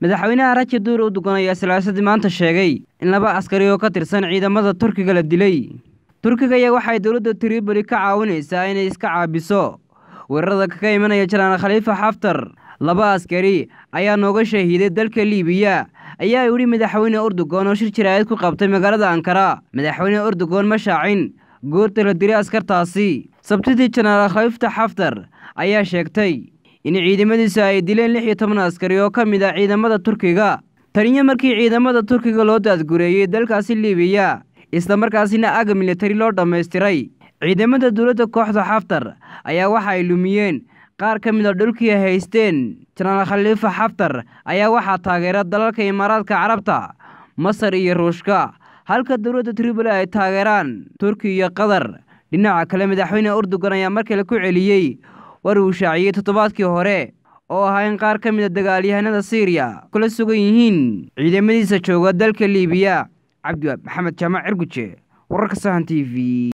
madaxweynaha rajab duur erdogan ayaa salaasadii maanta sheegay in laba askari oo ka tirsan ciidamada turkiga la dilay turkiga ayaa waxay dowladda triboli ka caawinaysaa inay iska caabiso weerarada kaga imanaya janaal khaliifa xaftar laba askari ayaa nooga shahiiday dalka liibiya ayaa yidhi madaxweyne erdogan oo shir jaraa'id ku qabtay magaalada ankara madaxweyne erdogan ma shaacin goorta la dilay askartaasi sabtidii janaal khaliifta xaftar ayaa sheegtay in ciidamadiisa ay dileen lix iyo toban askari oo ka mid ah ciidamada turkiga taniyo markii ciidamada turkiga loo daadgureeyey dalkaasi liibiya islamarkaasina aga militari loo dhammaystiray ciidamada dowladda kooxda xaftar ayaa waxa ay lumiyeen qaar ka mid a dhulkii ay haysteen janaal khaliifa xaftar ayaa waxaa taageera dalalka imaaraadka carabta masar iyo ruushka halka dowladda triboli ay taageeraan turki iyo qatar dhinaca kale madaxweyne erdogan ayaa mar kale ku celiyey war uu shaaciyey toddobaadkii hore oo ahaa in qaar ka mid a dagaalyahanada siiriya kula sugan yihiin ciidamadiisa jooga dalka liibiya cabdiwaab maxamed jaamac cirguje wararka sahan t v